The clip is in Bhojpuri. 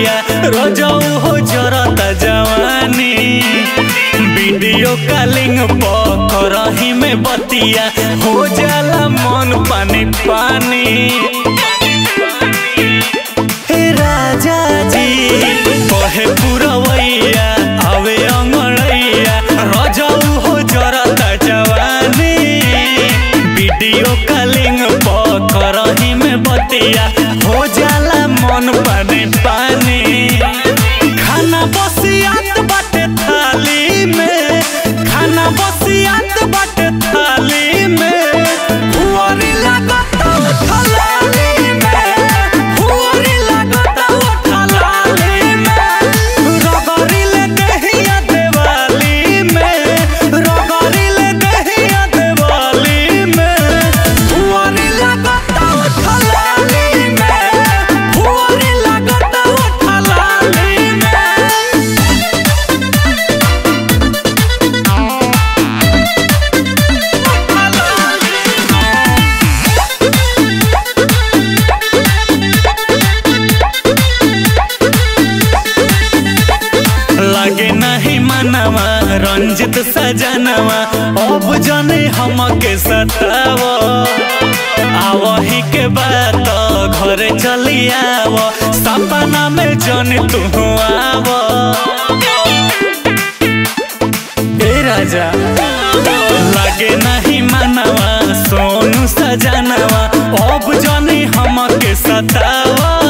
पुरवैया रोजऊ हो जरता जवानी वीडियो कॉलिंग पकड़ही में बतिया हो जाला मन पानी पानी हे राजा जी कहे पुरवैया आवे अंगड़ैया रजऊ हो जरता जवानी वीडियो कॉलिंग पकड़ही में बतिया हो जाला मन पानी पानी खाना बसियात बाटे थाली में खाना बसियात बाटे थाली में हुआरी लागता थलाली में हुआरी लागता थलाली में रगड़ी ले दहिया देवाली में रगड़ी ले दहिया देवाली में हुआरी लागता थलाली में हुआरी लागता थलाली में लगे नहीं मनवा रंजित सजनवा अब जने हमके सताव आवही के बात घरे चली आव सपना में जन तू आव ए राजा लगे नहीं मनवा सोनू सजनवा अब जने हमके सतावा